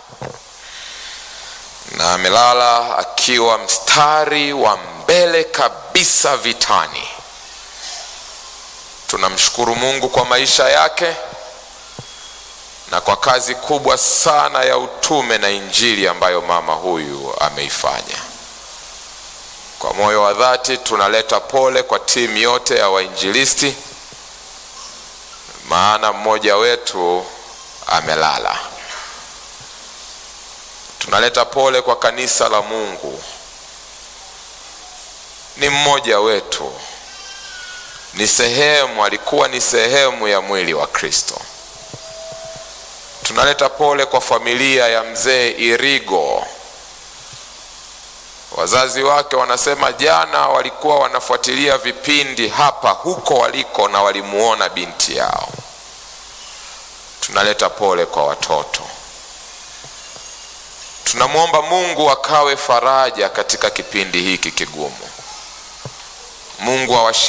na amelala akiwa mstari wa mbele kabisa vitani. Tunamshukuru Mungu kwa maisha yake na kwa kazi kubwa sana ya utume na injili ambayo mama huyu ameifanya. Kwa moyo wa dhati tunaleta pole kwa timu yote ya wainjilisti, maana mmoja wetu amelala. Tunaleta pole kwa kanisa la Mungu, ni mmoja wetu, ni sehemu, alikuwa ni sehemu ya mwili wa Kristo. Tunaleta pole kwa familia ya mzee Irigo. Wazazi wake wanasema jana walikuwa wanafuatilia vipindi hapa huko waliko na walimuona binti yao. Tunaleta pole kwa watoto. Tunamwomba Mungu akawe faraja katika kipindi hiki kigumu. Mungu awashi